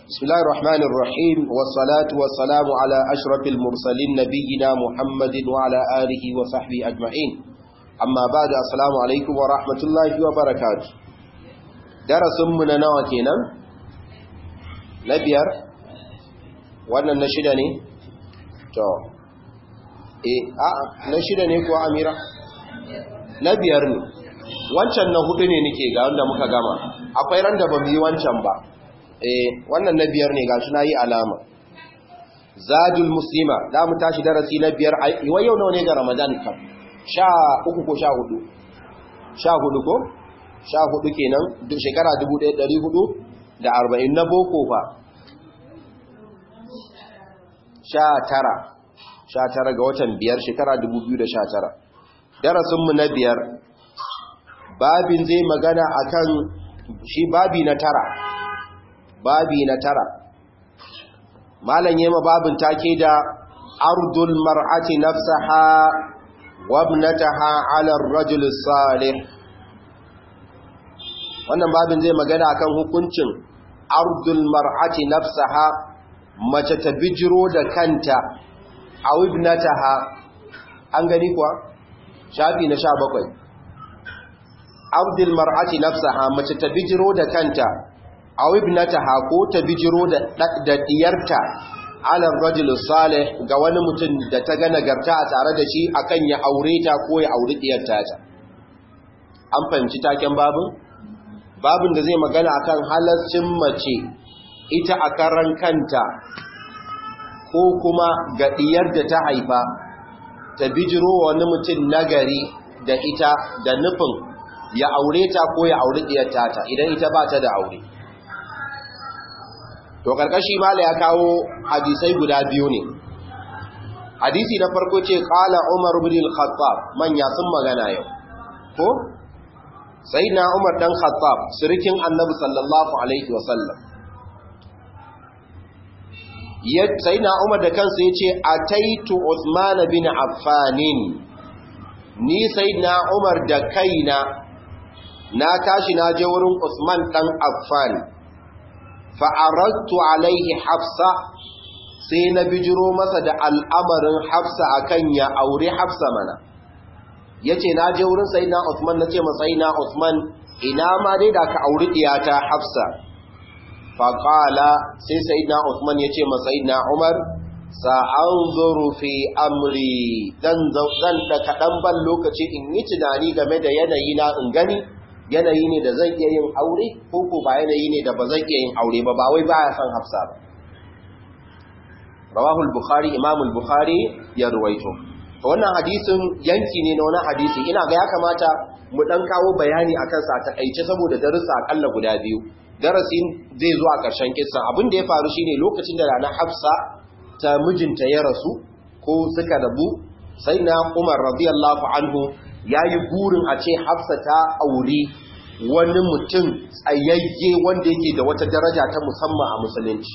بسم الله الرحمن الرحيم والصلاة والسلام على أشرف المرسلين نبينا محمد وعلى آله وصحبه أجمعين أما بعد السلام عليكم ورحمة الله وبركاته درس من نواتنا نبيار وانا نشدني تو eh a na shida ne kuwa amira na biyar ne wancan na hudu ne nake ga wanda muka gama akwai ran da ba mu yi wancan ba eh wannan na biyar ne gashi nayi alama zadul muslima da mu tashi darasi na biyar wai yau nawa ne ga ramadan kam sha uku ko sha hudu sha hudu ko sha hudu kenan duk shekara 1440 na boko fa sha tara sha tara ga watan biyar shekara 2019 darasinmu na biyar babin zai magana akan shi babi na tara babi na tara malam yema babin take da ardul mar'ati nafsaha wa ibnataha 'ala ar-rajul salih wannan babin zai magana akan hukuncin ardul mar'ati nafsaha mace ta bijiro da kanta a ibnataha an gani kuwa shafi na 17 ardul mar'ati nafsaha mace ta bijiro da kanta aw ibnataha ko ta bijiro da da diyarta ala rajul salih ga wani mutum da ta ga nagarta a tare da shi akan ya aure ta ko ya auri diyarta ta an fahimci taken babin babin da zai magana akan halaccin mace ita a karan kanta ko kuma ga diyar da ta haifa ta bijiro wani mutum nagari da ita da nufin ya aure ta ko ya auri diyarta ta idan ita ba ta da aure to karkashi mala ya kawo hadisai guda biyu ne hadisi na farko ce qala umar ibn al-khattab manya sun magana yau ko sayyidina umar dan khattab sirikin annabi sallallahu alaihi wasallam ya sayyidina umar da kansa yace ataitu usman bin affan ni sayyidina umar da kaina na tashi na je wurin usman dan affan fa'arattu alaihi hafsa sai na bijiro masa da al'amarin hafsa akan ya aure hafsa mana ya ce na je wurin sai na Usman na ce masai na Usman ina ma dai da ka auri ɗiyata hafsa faƙala sai sai na Usman ya ce masai na Umar sa'an zuru fi amri zan da kaɗan ban lokaci in yi tunani game da yanayi na in gani yanayi ne da zan iya yin aure ko ko ba yanayi ne da ba zan iya yin aure ba ba wai ba ya san hafsa ba rawahul bukhari imamul bukhari ya ruwaito wannan hadisin yanki ne na wani hadisi ina ga ya kamata mu dan kawo bayani akan sa ta kaice saboda darussa akalla guda biyu darasin zai zo a ƙarshen kissa abin da ya faru shine lokacin da rana hafsa ta mijinta ya rasu ko suka rabu sai na umar radiyallahu anhu ya yi burin a ce hafsa ta auri wani mutum tsayayye wanda yake da wata daraja ta musamman a musulunci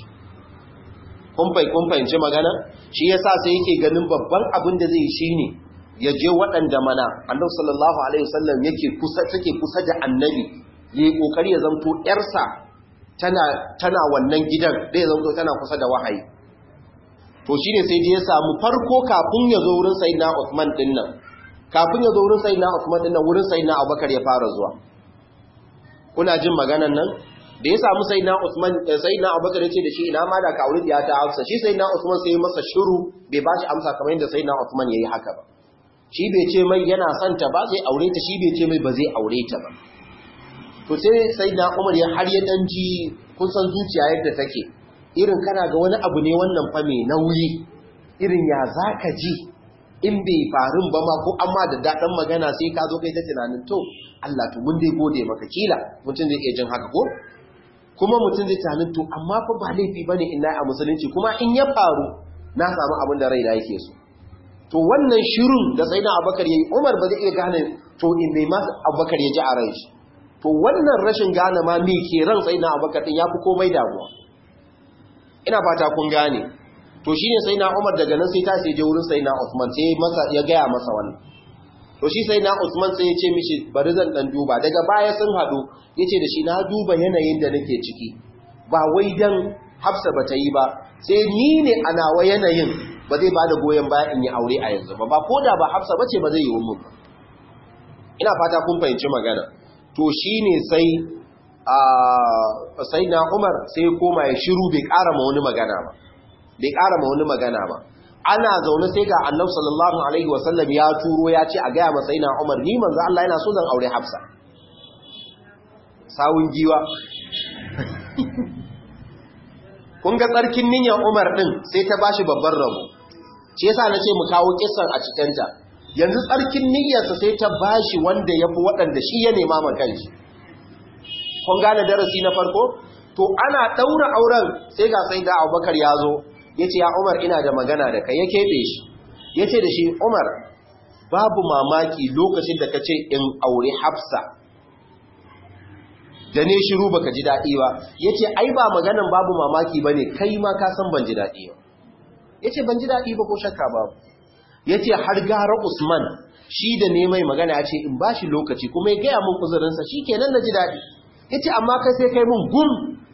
kun fahimci magana shi yasa sai yake ganin babban abin da zai shi ne ya je waɗanda mana annabi sallallahu alaihi wasallam yake kusa take kusa da annabi yayi kokari ya zanto yarsa tana tana wannan gidan da ya zanto tana kusa da wahayi to shine sai je ya samu farko kafin ya zo wurin sayyidina Uthman din nan kafin ya zo wurin sayyidina Uthman din nan wurin sayyidina Abubakar ya fara zuwa kuna jin maganan nan da ya samu sayyidina Uthman sayyidina Abubakar ya ce da shi ina ma da ka aure ya ta Hafsa shi sayyidina Uthman sai ya masa shiru bai ba shi amsa kamar yadda sayyidina Uthman yayi haka ba shi bai ce mai yana son ta ba zai aure ta shi bai ce mai ba zai aure ta ba to sai sayyidina Umar ya har ya dan ji kun san zuciya yadda take irin kana ga wani abu ne wannan fa mai nauyi irin ya zaka ji in bai farin ba ma ko amma da daɗin magana sai ka zo kai ta tunanin to Allah to mun dai gode maka kila mutum zai iya jin haka ko kuma mutum zai tunanin to amma fa ba laifi bane in a musulunci kuma in ya faru na samu abin da raina yake so to wannan shirun da sai na Abubakar yayi Umar ba zai iya gane to in bai ma Abubakar ya ji a ran shi to wannan rashin gane ma me ke ran sai na Abubakar din yafi komai damuwa ina fata kun gane to shine sai na Umar daga nan sai ta sai je wurin sai na Uthman sai masa ya gaya masa wannan to shi sai na Usman sai ya ce mishi bari zan dan duba daga baya sun hadu yace da shi na duba yanayin da nake ciki ba wai dan hafsa ba ta yi ba sai ni ne a nawa yanayin ba zai ba da goyon baya in yi aure a yanzu ba ba ko da ba hafsa ba ce ba zai yi mun ba ina fata kun fahimci magana to shi ne sai a sai na umar sai koma ya shiru bai ƙara ma wani magana ba bai ƙara ma wani magana ba ana zaune sai ga annabi sallallahu alaihi wasallam ya turo ya ce a gaya ma sai na umar ni manzo Allah yana so zan aure hafsa sawun giwa kun ga tsarkin niyyar umar din sai ta bashi babban rabo shi yasa nace mu kawo kissan a cikin ta yanzu tsarkin niyyarsa sai ta bashi wanda yafi waɗanda shi ya nema ma kanshi kun gane darasi na farko to ana daura auren sai ga sai da Abubakar ya zo yace ya Umar ina da magana da kai ya kebe shi yace da shi Umar babu mamaki lokacin da kace in aure Hafsa da ne shiru baka ji dadi ba yace ai ba maganan babu mamaki bane kai ma ka san ban ji dadi ba yace ban ji dadi ba ko shakka babu yace har gara Usman shi da ne mai magana yace in bashi lokaci kuma ya gaya mun uzurinsa shikenan na ji dadi yace amma kai sai kai mun gum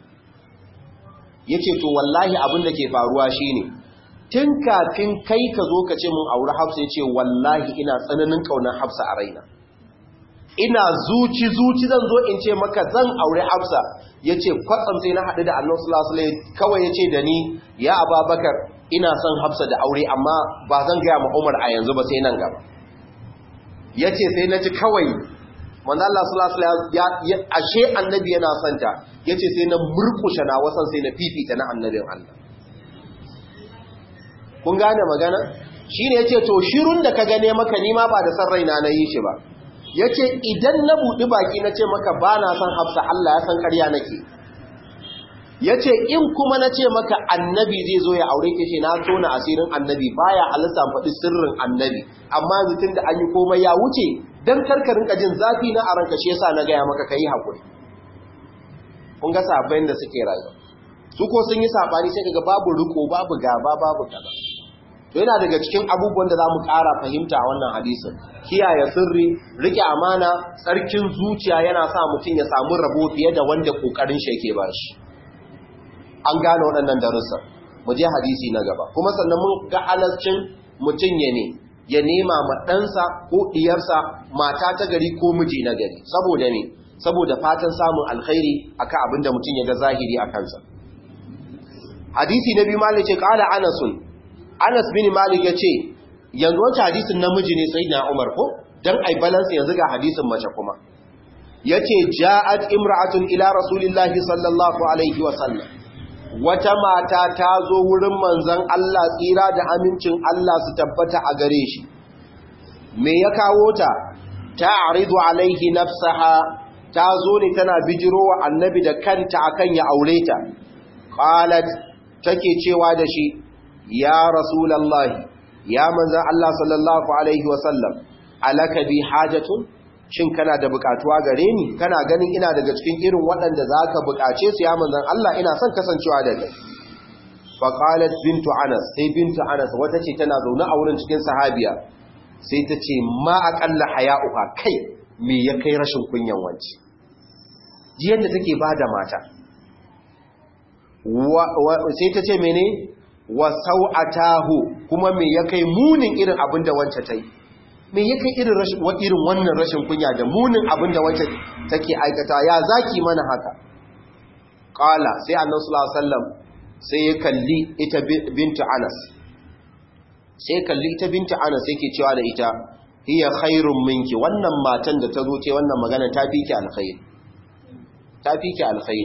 yace to wallahi abin da ke faruwa shine tun kafin kai ka zo ka ce mun aure Hafsa yace wallahi ina tsananin kaunar Hafsa a raina ina zuci zuci zan zo in ce maka zan aure Hafsa yace kwatsam sai na haɗu da Allah sallallahu alaihi wasallam kawai yace da ni ya Ababakar ina son Hafsa da aure amma ba zan ga ma Umar a yanzu ba sai nan gaba yace sai na ji kawai manzo Allah sallallahu alaihi wasallam ashe annabi yana santa yace sai na murkushe na wasan sai na fifita na annabin Allah kun gane magana shine yace to shirun da ka gane maka ni ma ba da san raina na yi shi ba yace idan na budi baki na ce maka ba na san Hafsa Allah ya san ƙarya nake yace in kuma na ce maka annabi zai zo ya aure ke ce na tona asirin annabi baya halitta faɗi sirrin annabi amma mutum da an yi komai ya wuce dan karkarin jin zafi na a ranka shi yasa na gaya maka kai hakuri kun ga sabayin da suke rayuwa su ko sun yi sabani sai kaga babu riko babu gaba babu kaza to yana daga cikin abubuwan da zamu ƙara fahimta a wannan hadisin kiyaye sirri rike amana tsarkin zuciya yana sa mutum ya samu rabo fiye da wanda kokarin shi yake bashi an gane waɗannan darussa mu je hadisi na gaba kuma sannan mun ga halascin mutum ya ne ya nema ma ɗansa ko ɗiyarsa mata ta gari ko miji na gari saboda ne saboda fatan samun alkhairi akan abinda mutum ya ga zahiri a kansa hadisi na biyu malik ce qala anasun anas bin malik yace yanzu wancan hadisin namiji ne sayyidina umar ko dan ai balance yanzu ga hadisin mace kuma yace ja'at imra'atun ila rasulillahi sallallahu alaihi wa sallam wata mata ta zo wurin manzan Allah tsira da amincin Allah su tabbata a gare shi me ya kawo ta ta aridu alaihi nafsaha ta zo ne tana bijiro wa annabi da kanta akan ya aure ta qalat take cewa da shi ya rasulullahi ya manzan Allah sallallahu alaihi wasallam alaka bi hajatun shin kana da bukatuwa gare ni kana ganin ina daga cikin irin waɗanda za ka bukace su ya manzan Allah ina son kasancewa da kai faƙalat bintu anas sai bintu anas wata ce tana zaune a wurin cikin sahabiya sai ta ce ma aƙalla haya'uha kai me ya kai rashin kunyan wanci ji yadda take ba da mata sai ta ce mene wa sau'atahu kuma me ya kai munin irin abin da wance ta yi me ya kai irin irin wannan rashin kunya da munin abin da wacce take aikata ya zaki mana haka qala sai annabi sallallahu alaihi wasallam sai ya kalli ita bintu Anas sai kalli ita bintu Anas yake cewa da ita hiya khairun minki wannan matan da ta zo ce wannan magana ta fi ki alkhair ta fi ki alkhair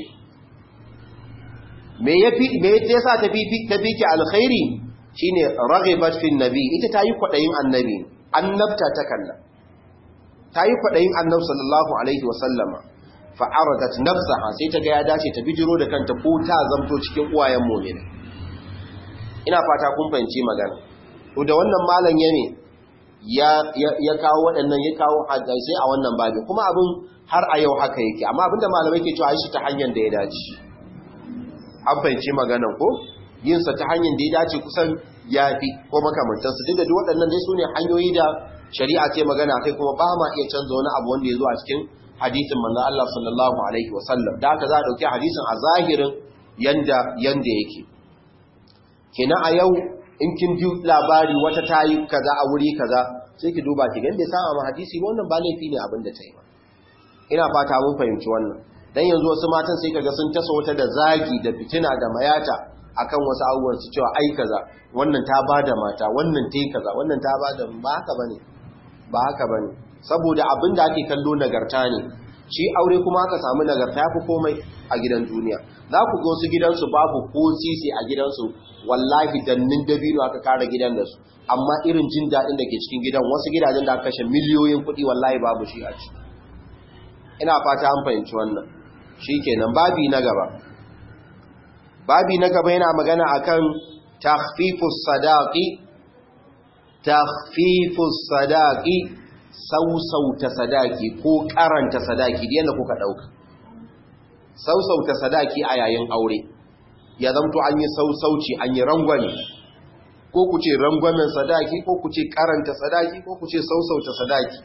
me yafi me yasa ta fi ta fi ki alkhairi shine raghibat fi nabi ita ta yi kwadayin annabi annabta ta kalla ta yi kwaɗayin annab sallallahu alaihi wasallama fa'aradat nafsaha sai ta ga ya dace ta bijiro da kanta ko ta zamto cikin uwayen momina ina fata kun fahimci magana to da wannan malam ya ne ya kawo waɗannan ya kawo hadisai a wannan babin kuma abin har a yau haka yake amma abinda malamai ke cewa shi ta hanyar da ya dace an fahimci maganan ko yinsa ta hanyar da ya dace kusan ya fi ko makamantansu duk da duk waɗannan dai su ne hanyoyi da shari'a ce magana kai kuma ba ma iya canza wani abu wanda ya zo a cikin hadisin manzon Allah sallallahu alaihi wasallam da haka za a dauki hadisin a zahirin yanda yanda yake kenan a yau in kin ji labari wata tayi kaza a wuri kaza sai ki duba ki gande sa ma hadisi wannan ba laifi ne abin da ta yi ba ina fata mun fahimci wannan dan yanzu wasu matan sai kaga sun tasa wata da zagi da fitina da mayata akan wasu abubuwan su cewa ai kaza wannan ta bada mata wannan tayi kaza wannan ta bada ba haka bane ba haka bane saboda abin da ake kallo nagarta ne shi aure kuma aka samu nagarta yafi komai a gidan duniya za ku ga wasu gidansu babu ko sisi a gidansu wallahi dannin dabino aka kara gidan da su amma irin jin daɗin da ke cikin gidan wasu gidajen da aka kashe miliyoyin kuɗi wallahi babu shi a ciki ina fata an fahimci wannan shi kenan babi na gaba babi na gaba yana magana akan takhfifus sadaqi takhfifus sadaqi sausauta sadaki ko karanta sadaki da yanda kuka dauka sausauta sadaki a yayin aure ya zamto an yi sausauci an yi rangwame ko ku ce rangwamen sadaki ko ku ce karanta sadaki ko ku ce sausauta sadaki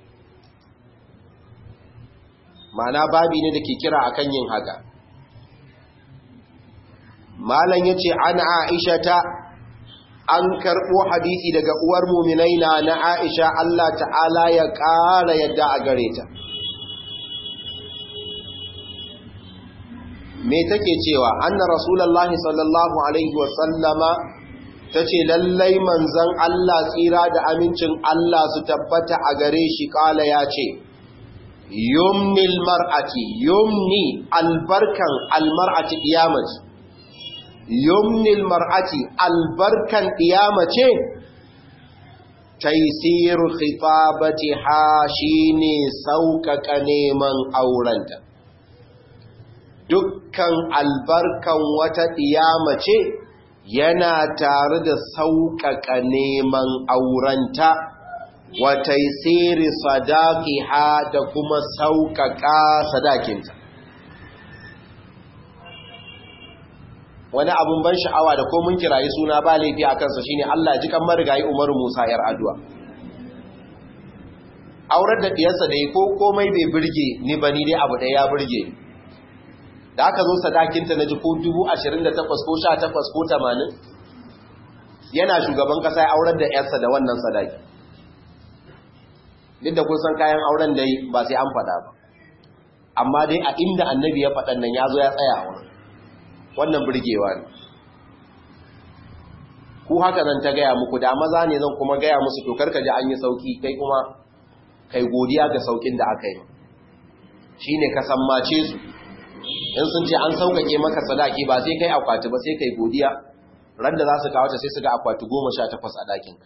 ma'ana babi ne da ke kira akan yin haka malam yace an aisha ta an karbo hadisi daga uwar mu'minai na na aisha Allah ta'ala ya ƙara yadda a gare ta me take cewa anna rasulullahi sallallahu alaihi wa sallama tace lallai manzon Allah tsira da amincin Allah su tabbata a gare shi kala ya ce yumnil mar'ati yumni albarkan almar'ati qiyamati yumnil mar'ati albarkan qiyamace taysir khitabati ha shine sauƙaƙa neman aurenta dukkan albarkan wata qiyamace yana tare da sauƙaƙa neman aurenta wata siri sadaki ha da kuma sauƙaƙa sadakinta wani abin ban sha'awa da komin kirayi suna ba laifi a kansa shine Allah ji kan marigayi Umaru Musa yar addu'a aurar da diyarsa da yi ko komai bai birge ni ba ni dai abu ɗaya ya birge da aka zo sadakinta na ji ko 28 ko 18 ko 80 yana shugaban kasa ya aurar da yarsa da wannan sadaki duk da kun san kayan auren dai ba sai an faɗa ba amma dai a inda annabi ya faɗan nan ya zo ya tsaya wa wannan burgewa ne ku haka zan ta gaya muku da maza ne zan kuma gaya musu to karka ji an yi sauki kai kuma kai godiya ga saukin da aka yi shi ne ka sammace su in sun ce an sauƙaƙe maka sadaki ba sai kai akwati ba sai kai godiya ran da za su kawo ta sai su ga akwati goma sha takwas a ɗakinka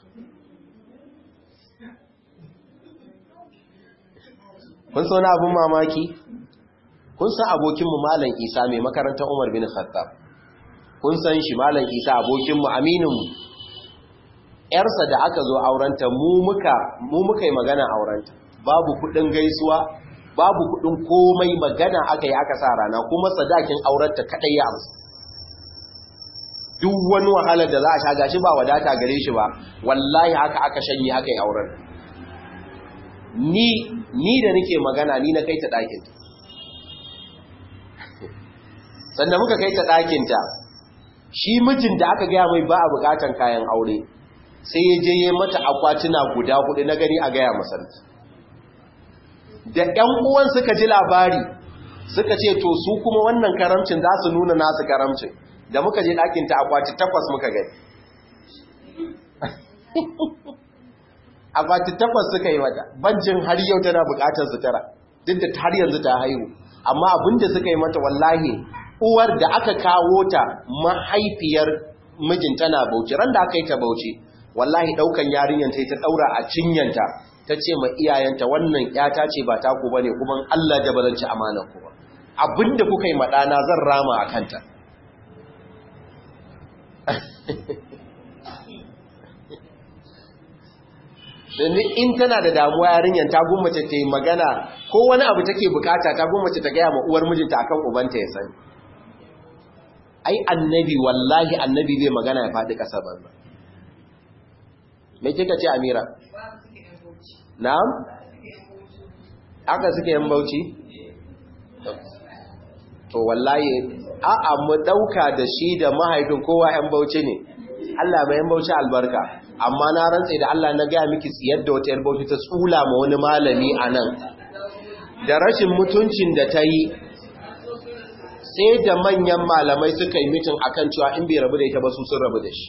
kun sauna abin mamaki kun san abokinmu malam isa mai makarantar umar bin khattab kun san shi malam isa abokinmu amininmu yarsa da aka zo aurenta mu muka mu muka yi magana aurenta babu kudin gaisuwa babu kudin komai magana aka yi aka sa rana kuma sadakin aurenta kadai ya amsa duk wani wahalar da za a sha gashi ba wadata gare shi ba wallahi haka aka shanye aka yi auren ni ni da nake magana ni na kai ta ɗakinta sannan muka kai ta ɗakinta shi mijin da aka gaya mai ba a buƙatan kayan aure sai ya je mata akwatuna guda hudu na gani a gaya masarki da ‘yan uwan suka ji labari suka ce to su kuma wannan karamcin za su nuna nasu karamcin da muka je ɗakinta akwati takwas muka gani akwati takwas suka yi mata banjin har yau tana bukatar sutura duk da har yanzu ta haihu amma abinda suka yi mata wallahi uwar da aka kawo ta mahaifiyar mijin tana bauchi ran da aka yi ta bauchi wallahi daukan yarinyar ta ta daura a cinyanta ta ce ma iyayenta wannan yata ce ba taku bane kuma Allah da bazan ci amanar ku ba abinda kuka yi madana zan rama a kanta domin in tana da damuwa yarinyar ta gummace ta yi magana ko wani abu take bukata ta gummace ta gaya ma uwar mijinta akan ubanta ya sani ai annabi wallahi annabi zai magana ya faɗi ƙasa banza me kika ce amira na'am aka suke yan bauchi to wallahi a'a mu dauka da shi da mahaifin kowa yan bauchi ne Allah mai yan bauchi albarka amma na rantsa da Allah na gaya miki tsiyar da wata yar bauchi ta tsula ma wani malami anan da rashin mutuncin da ta yi sai da manyan malamai suka yi mitin akan cewa in bai rabu da ita ba su sun rabu da shi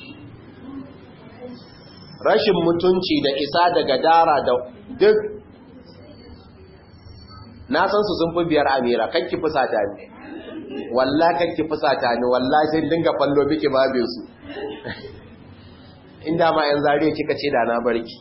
rashin mutunci da isa da gadara da duk na san su sun fi biyar amira kakki fusata ne walla kakki fusata ne walla sai dinga fallo biki babin su inda ma yan zariya kika ce da na barki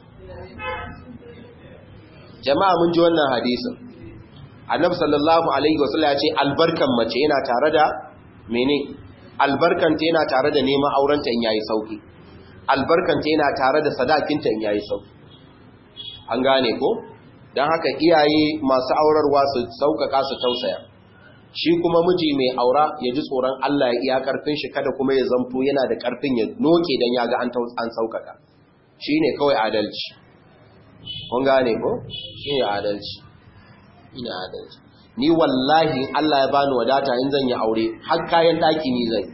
jama'a mun ji wannan hadisin annabi sallallahu alaihi wasallam ya ce albarkan mace yana tare da mene albarkanta yana tare da neman aurenta in yayi sauki albarkanta yana tare da sadakinta in yayi sauki an gane ko dan haka iyaye masu aurarwa su saukaka su tausaya shi kuma miji mai aura ya ji tsoron Allah ya iya karfin shi kada kuma ya zamto yana da karfin ya noke dan ya ga an an saukaka shine kawai adalci kun gane ko shine adalci ina adalci ni wallahi Allah ya bani wadata in zan yi aure har kayan daki ni zai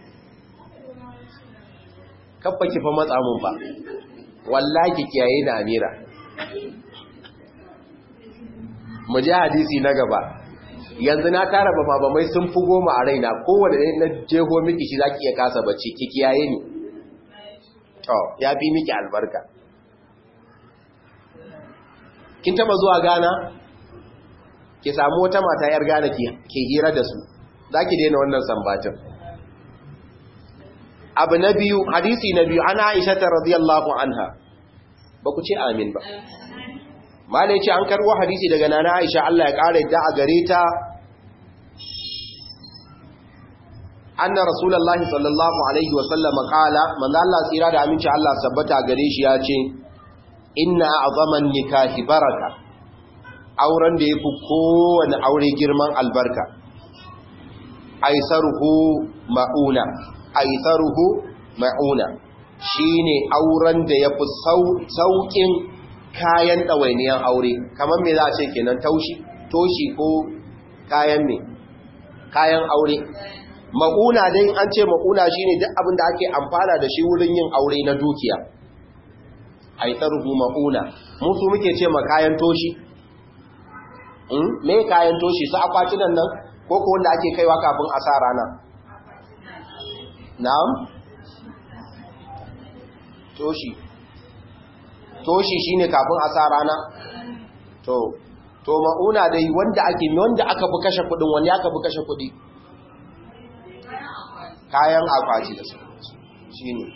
kabba ki fa matsa mun fa wallahi kiyaye da amira mu ji hadisi na gaba yanzu na tara ba ba mai sun fi goma a raina kowane ne na jeho miki shi zaki iya kasa bacci ki kiyaye ni to ya fi miki albarka kin taba zuwa Ghana ki samu wata mata yar Ghana ke hira da su zaki daina wannan sambatin abu na biyu hadisi na biyu ana Aisha radiyallahu anha ba ku ce amin ba malai ce an karbo hadisi daga nana Aisha Allah ya kare da a gare ta anna rasulullahi sallallahu alaihi wasallam qala manzo Allah tsira da aminci Allah sabbata gare shi ya ce inna a'zaman nikahi baraka auren da yafi kowane aure girman albarka aisaruhu mauna aisaruhu mauna shine auren da yafi saukin kayan dawainiyan aure kamar me za a ce kenan taushi toshi ko kayan me kayan aure mauna dai an ce mauna shine duk abin da ake amfana da shi wurin yin aure na dukiya aisaruhu mauna musu muke ce ma kayan toshi me kayan toshi su akwatunan nan ko ko wanda ake kaiwa kafin a sa rana na'am toshi toshi shine kafin a sa rana to to mauna dai wanda ake wanda aka fi kashe kudin wani aka fi kashe kudi kayan akwati da su shine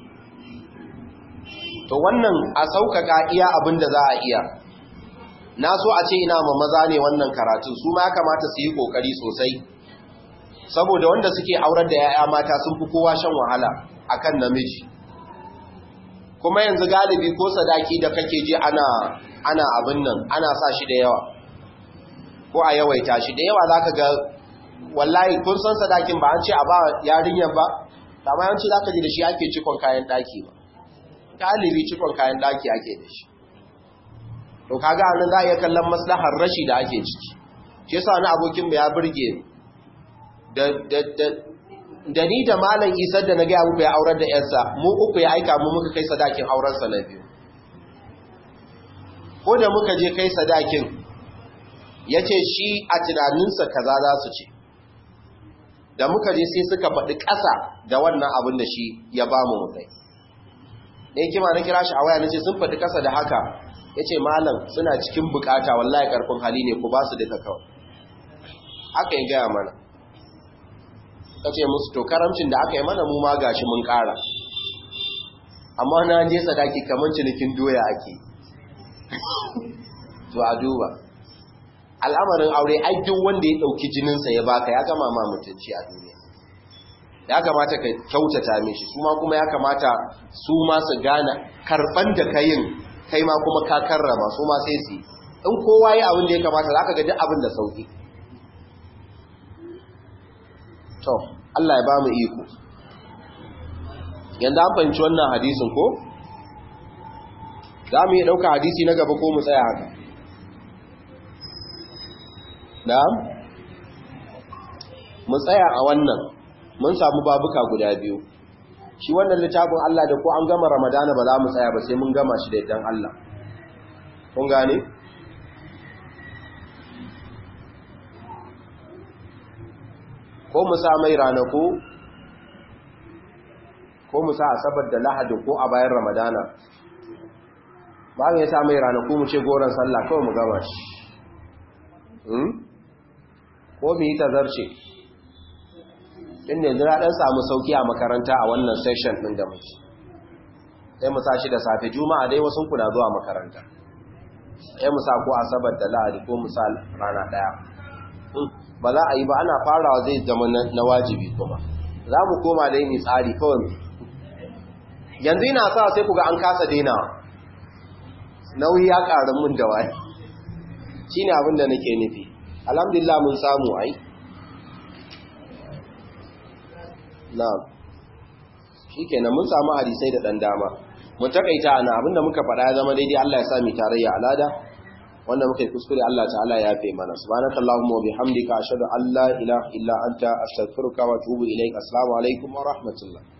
to wannan a sauƙaƙa iya abin da za a iya na so a ce ina ma maza ne wannan karatun su ma ya kamata su yi ƙoƙari sosai saboda wanda suke aurar da 'ya'ya mata sun fi kowa shan wahala akan namiji kuma yanzu galibi ko sadaki da kake ji ana ana abin nan ana sa shi da yawa ko a yawaita shi da yawa zaka ga wallahi kun san sadakin ba an ce a ba yarinyar ba amma yanci zaka ji da shi ake cikon kayan daki ba galibi cikon kayan daki ake da shi to kaga anan za a iya kallon maslahar rashi da ake ciki shi yasa wani abokin mu ya burge da da da da ni da malam isar da na gaya muku ya aurar da yarsa mu uku ya aika mu muka kai sadakin aurensa na biyu ko da muka je kai sadakin ya ce shi a tunaninsa kaza za su ce da muka je sai suka faɗi ƙasa da wannan abin da shi ya ba mu mukai da ya kima na kira shi a waya na ce sun faɗi ƙasa da haka ya ce malam suna cikin bukata wallahi ƙarfin hali ne ku ba su duka kawai haka ya gaya mana ka ce musu to karamcin da aka yi mana mu ma gashi mun ƙara amma na je sadaki kamar cinikin doya ake to a duba al'amarin aure ai duk wanda ya ɗauki jininsa ya baka ya gama ma mutunci a duniya ya kamata ka kyautata mishi su ma kuma ya kamata su ma su gane karɓan da ka yin kai ma kuma ka karrama su ma sai su in kowa yi abin da ya kamata za ka ga duk abin da sauki to Allah ya ba mu iko yanzu an fahimci wannan hadisin ko za mu yi ɗauka hadisi na gaba ko mu tsaya haka na'am mu tsaya a wannan mun samu babuka guda biyu shi wannan littafin Allah da ko an gama Ramadana ba za mu tsaya ba sai mun gama shi da idan Allah kun gane ko mu sa mai ranaku ko mu sa asabar da lahadi ko a bayan Ramadana ba mu ya sa mai ranaku mu ce goron sallah kawai mu gama shi ko mu yi tazarce inda yanzu na ɗan samu sauki a makaranta a wannan session ɗin da muke sai mu sa shi da safe juma'a dai wasu kuna zuwa makaranta sai mu sa ko asabar da lahadi ko mu sa rana ɗaya ba za a yi ba ana farawa zai zama na wajibi kuma za mu koma dai ni tsari kawai yanzu ina sa sai ku ga an kasa daina nauyi ya ƙaru mun da wani shi ne abin da nake nufi alhamdulillah mun samu ai na'am shikenan mun samu hadisai da dan dama mun takaita ana abinda muka faɗa ya zama daidai Allah ya sa mu tarayya alada wanda muka yi kuskure Allah ta'ala ya yafe mana subhanakallahumma wa bihamdika ashhadu an la ilaha illa anta astaghfiruka wa atubu ilaik assalamu alaikum wa rahmatullah